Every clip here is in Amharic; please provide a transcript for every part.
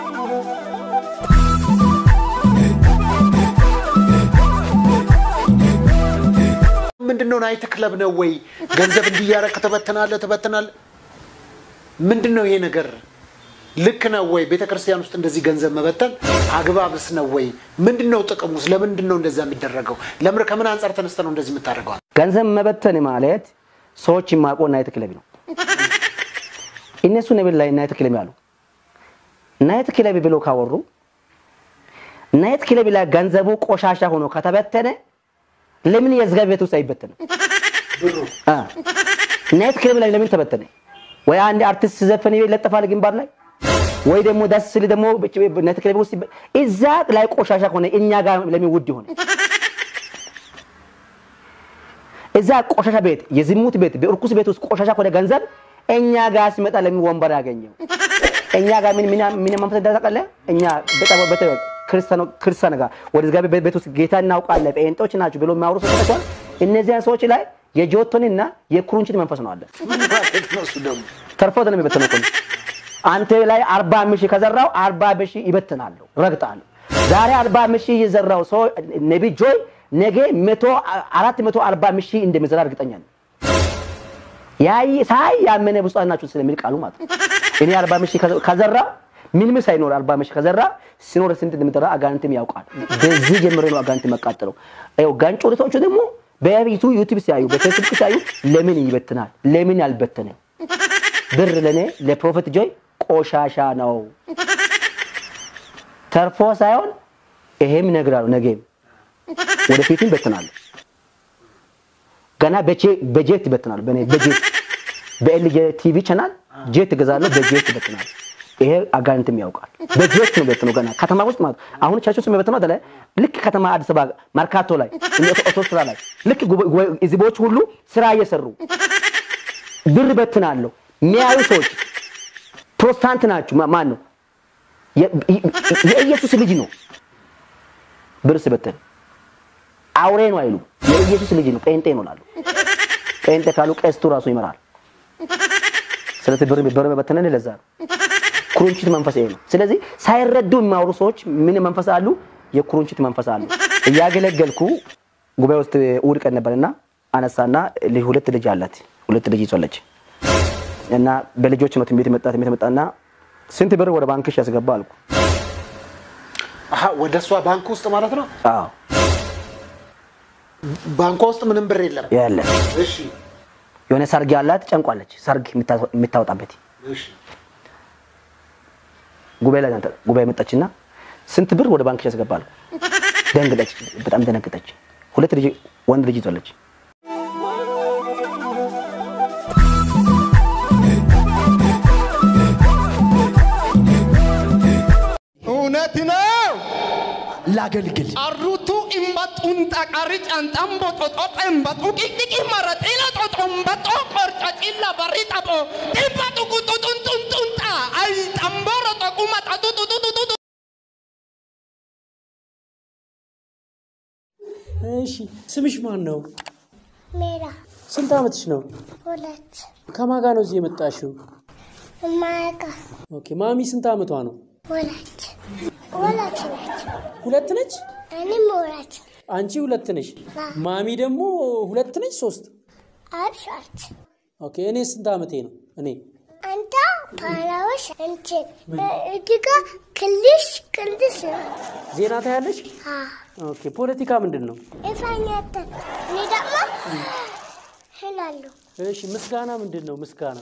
ምንድን ነው ናይት ክለብ ነው ወይ ገንዘብ እንዲያረቅ ትበትናለህ ትበትናለህ ምንድን ነው ይሄ ነገር ልክ ነው ወይ ቤተ ክርስቲያን ውስጥ እንደዚህ ገንዘብ መበተን አግባብስ ነው ወይ ምንድን ነው ጥቅሙስ ለምንድን ነው እንደዛ የሚደረገው ለምር ከምን አንጻር ተነስተ ነው እንደዚህ የምታደርገው ገንዘብ መበተን ማለት ሰዎች የማቆ ናይት ክለብ ነው። እነሱ ነብር ላይ ናይት ክለብ ያሉ ናይት ክለብ ብሎ ካወሩ ናይት ክለብ ላይ ገንዘቡ ቆሻሻ ሆኖ ከተበተነ ለምን የዝጋቢ ቤት ውስጥ አይበተንም? አ ናይት ክለብ ላይ ለምን ተበተነ? ወይ አንድ አርቲስት ዘፈን ይለጠፋል ግንባር ላይ ወይ ደግሞ ደስ ሲል ደግሞ ናይት ክለብ ውስጥ ይበ- እዛ ላይ ቆሻሻ ሆነ እኛ ጋር ለምን ውድ ሆነ? እዛ ቆሻሻ ቤት የዝሙት ቤት በእርኩስ ቤት ውስጥ ቆሻሻ ከሆነ ገንዘብ እኛ ጋር ሲመጣ ለምን ወንበር ያገኘው? እኛ ጋር ምን ምን ምን መንፈስ እንዳታቀለ እኛ በጣም በተ ክርስቲያኖ ክርስቲያን ጋር ወደ እግዚአብሔር ቤት- ቤት ውስጥ ጌታ እናውቃለን ጴንጤዎች ናቸው ብሎ የሚያወሩ ሰዎች ናቸው። እነዚያን ሰዎች ላይ የጆቶንና የኩሩንችት መንፈስ ነው አለ። ማለት ነው እሱ ደግሞ ተርፎ ነው የሚበተነው እኮ አንተ ላይ አርባ አምስት ሺህ ከዘራው አርባ አምስት ሺህ ይበትናለሁ፣ ረግጣለሁ። ዛሬ አርባ አምስት ሺህ የዘራው ሰው ነቢ ጆይ ነገ መቶ አራት መቶ አርባ አምስት ሺህ እንደሚዘራ እርግጠኛ ነኝ። ያይ ሳይ ያመነ ብፁዓን ናችሁ ስለሚል ቃሉ ማለት ነው። እኔ አርባ አምስት ሺህ ከዘ- ከዘራ ምንም ሳይኖር አርባ አምስት ሺህ ከዘራ ሲኖር ስንት እንደሚጠራ አጋንንትም ያውቃል። በዚህ ጀምሬ ነው አጋንንት መቃጠለው። ይኸው ጋንጮሪቶቹ ደግሞ በዩቱ ዩቲዩብ ሲያዩ በፌስቡክ ሲያዩ ለምን ይበትናል? ለምን ያልበተነ ብር ለኔ ለፕሮፌት ጆይ ቆሻሻ ነው። ተርፎ ሳይሆን ይሄም እነግራለሁ፣ ነገም ወደፊትም ይበትናሉ። ገና በቼ- በጄት ይበትናሉ። በኔ በጄት በኤልጄ ቲቪ ቻናል ጄት እገዛለሁ፣ በጄት ይበትናሉ። ይሄ አጋንንትም ያውቃል። በጄት ነው በትነው ገና ከተማ ውስጥ ማለት አሁን ቸርች ውስጥ የሚበትነው አይደለ? ልክ ከተማ አዲስ አበባ መርካቶ ላይ ኦቶ ስራ ላይ ልክ ጉባኤ- ጉባኤ- ህዝቦች ሁሉ ስራ እየሰሩ ብር በትናለሁ። የሚያዩ ሰዎች ፕሮቴስታንት ናችሁ። ማ- ማን ነው? የ- የ- የኢየሱስ ልጅ ነው። ብር ስበትን አውሬ ነው አይሉ። የኢየሱስ ልጅ ነው፣ ጴንጤ ነው ላሉ። ጴንጤ ካሉ ቀስቱ ራሱ ይመራል። ስለዚህ ብር ብር በተነን ለዛ ነው። ኩሩንችት መንፈስ ይሄ ነው። ስለዚህ ሳይረዱ የሚያወሩ ሰዎች ምን መንፈስ አሉ? የኩሩንችት መንፈስ አሉ። እያገለገልኩ ጉባኤ ውስጥ እሑድ ቀን ነበርና አነሳና ልጅ- ሁለት ልጅ አላት። ሁለት ልጅ ይዟለች እና በልጆች ነው ትንቤት መጣ ትንቤት መጣና ስንት ብር ወደ ባንክሽ ያስገባ አልኩ። አሀ ወደ እሷ ባንክ ውስጥ ማለት ነው አዎ ባንኳ ውስጥ ምንም ብር የለም ያለ እሺ የሆነ ሰርግ ያላት ጨንቋለች። ሰርግ የምታ- የምታወጣበት እሺ ጉባኤ ላይ ናት። ጉባኤ መጣችና ስንት ብር ወደ ባንክሽ ያስገባ አልኩ። ደንግጠች፣ በጣም ደነገጠች። ሁለት ልጅ ወንድ ልጅ ይዟለች። እውነት ነው። ላገልግል አሩቱ እምበጡን ጠቃሪ ጫንጣን ቦጦጦ ጠንበጡ ቂቅቂ መረጢለ ጦጦን በጦ ቆርጫ ጭላ በሪ ጠጦ ጢበጡ ቁጡጡንጡንጡንጣ አይ ጠንቦሮ ጠቁ መጠጡ ጡጡጡጡ እሺ ስምሽ ማን ነው ሜራ ስንት አመትሽ ነው ሁለት ከማን ጋር ነው እዚህ የመጣሽው ማያቃ ኦኬ ማሚ ስንት አመቷ ነው ወላች ወላች ነች። ሁለት ነች እኔም ወላች አንቺ ሁለት ነሽ አዎ። ማሚ ደግሞ ሁለት ነች ሶስት አልሻች ኦኬ እኔ ስንት አመቴ ነው እኔ አንተ ፓላዎች እንችን እጅጋ ክልሽ ቅልስ ዜና ታያለሽ አ ኦኬ ፖለቲካ ምንድን ነው ኢፋኛተ እኔ ደግሞ እላለሁ እሺ ምስጋና ምንድን ነው ምስጋና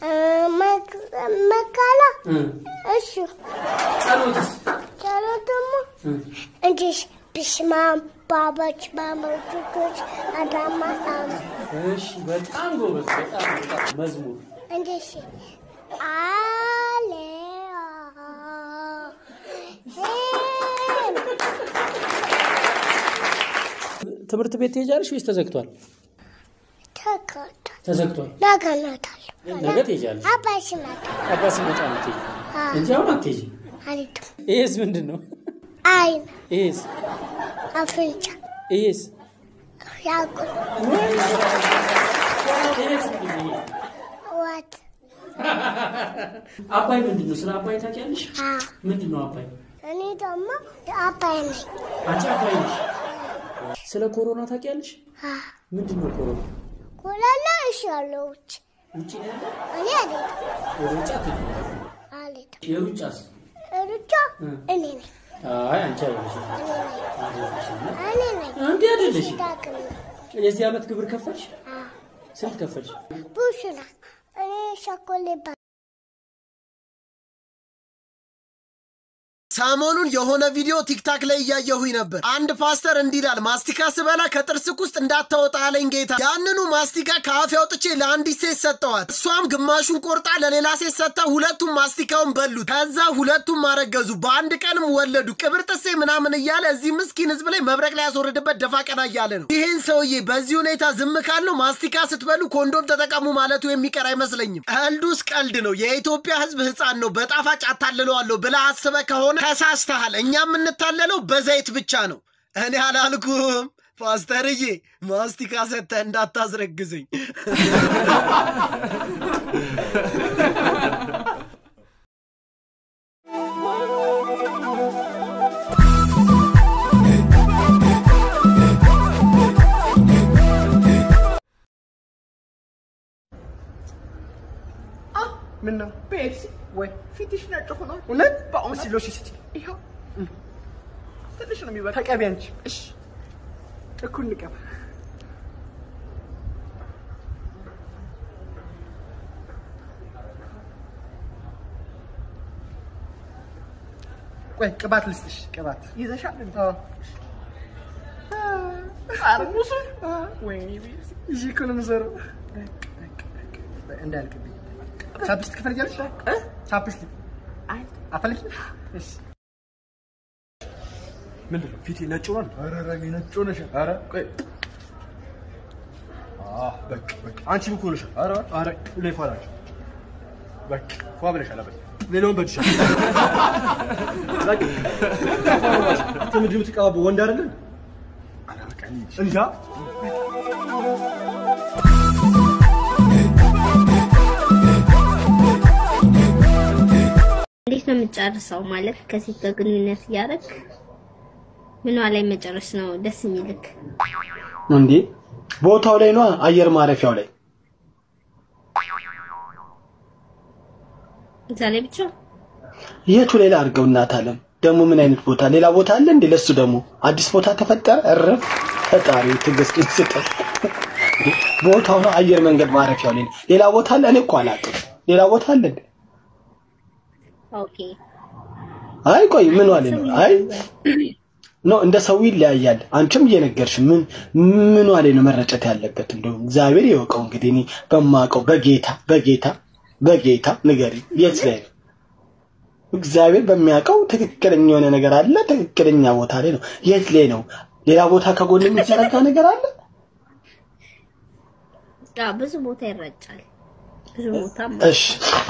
መካላ እሱ ጸሎትስ ጸሎት ደግሞ እንዲሽ ብስማም ባባች ባመቶች አዳማ ጣም እሺ በጣም ጎበዝ በጣም በጣም መዝሙር እንዲሽ አሌ ትምህርት ቤት ትሄጃለሽ ወይስ ተዘግቷል ተከታ ተዘግቷል ናገናታለሁ ነገ ትሄጃለሽ አባሽ ናታ አባ ሲመጣ ነው የምትሄጂው አዎ። እንጂ አሁን አትሄጂም አሪቱ ይሄስ ምንድን ነው አይን ይሄስ አፍንጫ ይሄስ ያቁ ይሄስ ምንድን ነው? ዋት አባይ ምንድን ነው? ስለ አባይ ታውቂያለሽ? አ ምንድን ነው አባይ? እኔ ደግሞ አባይ ነኝ። አንቺ አባይ ነሽ። ስለ ኮሮና ታውቂያለሽ? አ ምንድን ነው ኮሮና? ኮላላ እሻለሁት ውጭ ነው ያለው? እኔ አልሄድም ወደ ውጭ አትሄጂም? አልሄድም። የሩጫስ? ሩጫ እኔ ነኝ አይ አንቺ አይደለሽም። እኔ ነኝ አንቺ አይደለሽም። ዳግም ነኝ። የዚህ ዓመት ግብር ከፈልሽ? አ ስንት ከፈልሽ? ቡሽና እኔ ሸኮሌ ባ ሰሞኑን የሆነ ቪዲዮ ቲክታክ ላይ እያየሁኝ ነበር። አንድ ፓስተር እንዲህ ይላል፣ ማስቲካ ስበላ ከጥርስክ ውስጥ እንዳታወጣ አለኝ ጌታ። ያንኑ ማስቲካ ከአፌ አውጥቼ ለአንዲት ሴት ሰጠዋት። እሷም ግማሹን ቆርጣ ለሌላ ሴት ሰጥታ ሁለቱም ማስቲካውን በሉት። ከዛ ሁለቱም አረገዙ፣ በአንድ ቀንም ወለዱ። ቅብር ጥሴ ምናምን እያለ እዚህ ምስኪን ህዝብ ላይ መብረቅ ላይ ያስወርድበት ደፋ ቀና እያለ ነው። ይህን ሰውዬ በዚህ ሁኔታ ዝም ካለው ማስቲካ ስትበሉ ኮንዶም ተጠቀሙ ማለቱ የሚቀር አይመስለኝም። ቀልዱስ ቀልድ ነው። የኢትዮጵያ ህዝብ ህፃን ነው። በጣፋጭ አታልለዋለሁ ብለህ አስበህ ከሆነ ተሳስተሃል። እኛ የምንታለለው በዘይት ብቻ ነው። እኔ አላልኩም ፓስተርዬ፣ ማስቲካ ሰጥተህ እንዳታስረግዘኝ። ምን ነው ፔፕሲ ወይ ፊትሽ ነጭ ሆኗል። እውነት በአሁን ሲሎሽ ስጪ። ይኸው ትንሽ ነው የሚበቃ። ተቀቢ አንቺ። እሺ እኩል ንቀባ። ቆይ ቅባት ልስጥሽ። ቅባት ይዘሻል? አዎ። ጠርሙሱ ወይኔ እዚህ እኮ ነው የምዞረው። እንዳያልቅብኝ ቻፕስቲክ ትፈልጊያለሽ? ቻፕስቲክ አፈልጊ? እሺ ምንድን ነው ፊቴ ነጭ ሆኗል? ኧረ ኧረ እኔ ነጭ ሆነሻል። ኧረ ቆይ አህ በቃ በቃ አንቺም እኮ ሆነሻል። ኧረ ኧረ ላይ ፏላችሁ በቃ ፏ ብለሻል። በቃ ሌላውን በድሻል። በቃ አንተ ምንድን ነው የምትቀባበው? ወንድ አይደለም? ኧረ በቃ እንጃ እንዴት ነው የምጨርሰው? ማለት ከሴት ጋር ግንኙነት እያደረግ ምኗ ላይ መጨረስ ነው ደስ የሚልክ? እንዴ ቦታው ላይ ነው አየር ማረፊያው ላይ እዛ ላይ ብቻ የቱ ሌላ አድርገው እናት አለም ደግሞ ምን አይነት ቦታ ሌላ ቦታ አለ እንዴ ለሱ ደግሞ አዲስ ቦታ ተፈጠረ እረፍ ፈጣሪ ትዕግስት ይስጠን ቦታው ነው አየር መንገድ ማረፊያው ላይ ነው ሌላ ቦታ አለ እኔ እኮ አላውቅም ሌላ ቦታ አለ እንዴ ኦኬ። አይ ቆይ ምን ዋለ ነው አይ ኖ እንደ ሰው ይለያያል አንቺም እየነገርሽ ምን ምን ዋለ ነው መረጨት ያለበት እንደው እግዚአብሔር ይወቀው እንግዲህ እኔ በማውቀው በጌታ በጌታ በጌታ ንገሪ የት ላይ ነው እግዚአብሔር በሚያውቀው ትክክለኛ የሆነ ነገር አለ። ትክክለኛ ቦታ ላይ ነው። የት ላይ ነው? ሌላ ቦታ ከጎን የሚዘረጋ ነገር አለ። አዎ፣ ብዙ ቦታ ይረጫል። ብዙ ቦታ እሺ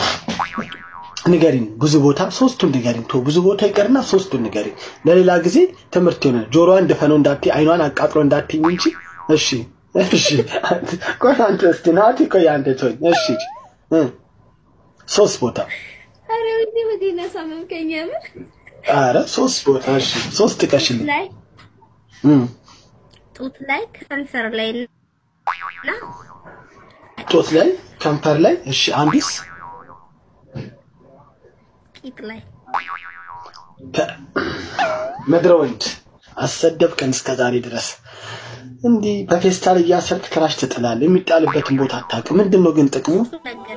ንገሪኝ። ብዙ ቦታ ሶስቱን ንገሪኝ። ቶ ብዙ ቦታ ይቀርና ሶስቱን ንገሪኝ። ለሌላ ጊዜ ትምህርት ይሆናል። ጆሮዋን ደፈነው እንዳትይ፣ አይኗን አቃጥሎ እንዳትይኝ እንጂ። እሺ እሺ። ቆይ አንተ እስቲ ናቲ፣ ቆይ አንተ ተወኝ። እሺ እ ሶስት ቦታ አረ ወዲ ወዲ ነሳመምከኝ የምር አረ ሶስት ቦታ እሺ፣ ሶስት ጥቀሽልኝ። ላይ እም ጡት ላይ ከንፈር ላይ እና ጦት ላይ ከንፈር ላይ እሺ፣ አንዲስ ቂጥ ላይ ከ- ምድረ ወንድ አሰደብከን እስከ ዛሬ ድረስ እንዲህ በፌስታል እያሰርክ ትራሽ ትጥላለህ። የሚጣልበትን ቦታ አታውቅም። ምንድን ነው ግን ጥቅሙ? ነገር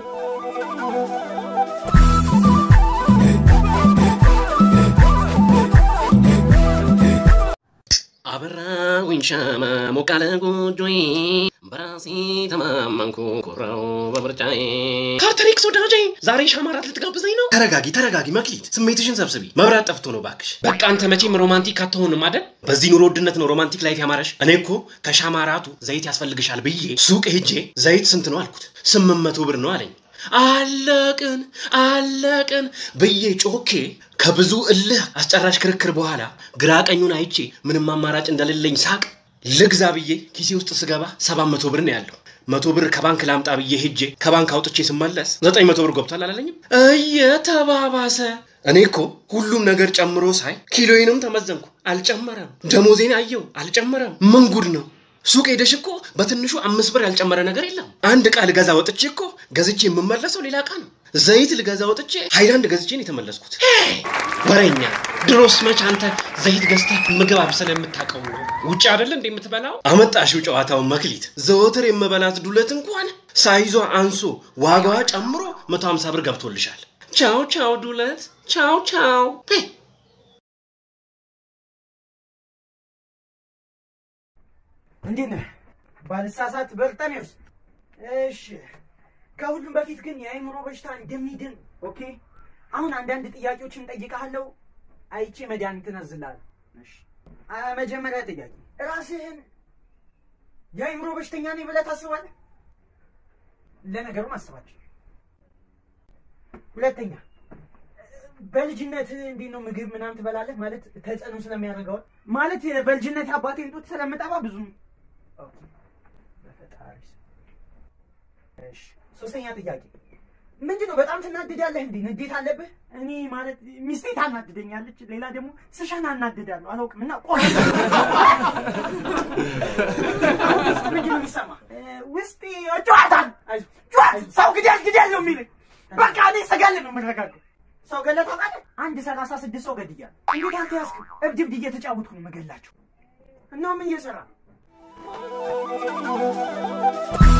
አበራሁኝ ሻማ ሞቃለ ጎጆዬ በራሴ ተማመንኩ ኮራው በምርጫዬ። ካርተሪክስ ወዳጄ ዛሬ ሻማ እራት ልትጋብዘኝ ነው? ተረጋጊ ተረጋጊ መክሊት፣ ስሜትሽን ሰብስቢ። መብራት ጠፍቶ ነው ባክሽ። በቃ አንተ መቼም ሮማንቲክ አትሆንም አይደል? በዚህ ኑሮ ውድነት ነው ሮማንቲክ ላይፍ ያማረሽ። እኔ እኮ ከሻማ እራቱ ዘይት ያስፈልግሻል ብዬ ሱቅ ሄጄ ዘይት ስንት ነው አልኩት። ስምንት መቶ ብር ነው አለኝ። አለቅን አለቅን ብዬ ጮኬ ከብዙ እልህ አስጨራሽ ክርክር በኋላ ግራ ቀኙን አይቼ ምንም አማራጭ እንደሌለኝ ሳቅ ልግዛ ብዬ ኪሴ ውስጥ ስገባ ሰባት መቶ ብር ነው ያለው። መቶ ብር ከባንክ ላምጣ ብዬ ሄጄ ከባንክ አውጥቼ ስመለስ ዘጠኝ መቶ ብር ገብቷል አላለኝም? እየተባባሰ እኔ እኮ ሁሉም ነገር ጨምሮ ሳይ ኪሎዬንም ተመዘንኩ፣ አልጨመረም። ደሞዜን አየው፣ አልጨመረም። ምን ጉድ ነው? ሱቅ ሄደሽ እኮ በትንሹ አምስት ብር ያልጨመረ ነገር የለም። አንድ ዕቃ ልገዛ ወጥቼ እኮ ገዝቼ የምመለሰው ሌላ ዕቃ ነው። ዘይት ልገዛ ወጥቼ ሃይላንድ ገዝቼ ነው የተመለስኩት። ሄይ! ወሬኛ! ድሮስ መች አንተ ዘይት ገዝተህ ምግብ አብስለህ የምታውቀው ነው? ውጭ አይደለ እንደ የምትበላው? አመጣሽው ጨዋታውን መክሊት። ዘወትር የምበላት ዱለት እንኳን ሳይዟ አንሶ ዋጋዋ ጨምሮ መቶ ሀምሳ ብር ገብቶልሻል። ቻው ቻው ዱለት፣ ቻው ቻው። ሄይ! እንዴት ነህ? ባልሳሳት በርጠሜዎስ። እሺ፣ ከሁሉም በፊት ግን የአእምሮ በሽታ እንደሚድን ኦኬ። አሁን አንዳንድ ጥያቄዎችን ጠይቀሃለሁ፣ አይቼ መድኃኒት እነዝልሃለሁ። እሺ፣ አ፣ መጀመሪያ ጥያቄ ራስህን የአእምሮ በሽተኛ ነኝ ብለህ ታስባለህ? ለነገሩ ማስባቸው። ሁለተኛ በልጅነት እንዴት ነው ምግብ ምናምን ትበላለህ? ማለት ተጽዕኖ ስለሚያደርገው ማለት በልጅነት አባቴን ጡት ስለምጠባ ብዙም ኦኬ፣ በፈጣሪ ስም። እሺ፣ ሶስተኛ ጥያቄ ምንድን ነው? በጣም ትናድዳለህ እንዴ? ንዴት አለብህ? እኔ ማለት ሚስቴ ታናድደኛለች፣ ሌላ ደግሞ ስሸን አናድዳለሁ። አላውቅም እና ቆ አሁን ውስጥ ምንድን ነው የሚሰማ? ውስጤ ጨዋታል ጨዋት ሰው ግደል ግደል ነው የሚለኝ። በቃ እኔ ስገል ነው የምንረጋገው። ሰው ገለህ ታውቃለህ? አንድ ሰላሳ ስድስት ሰው ገድያለሁ። እንዴት አንተ ያዝክ? እብድ እብድ እየተጫወትኩ ነው የምገላቸው። እና ምን እየሰራ ነው?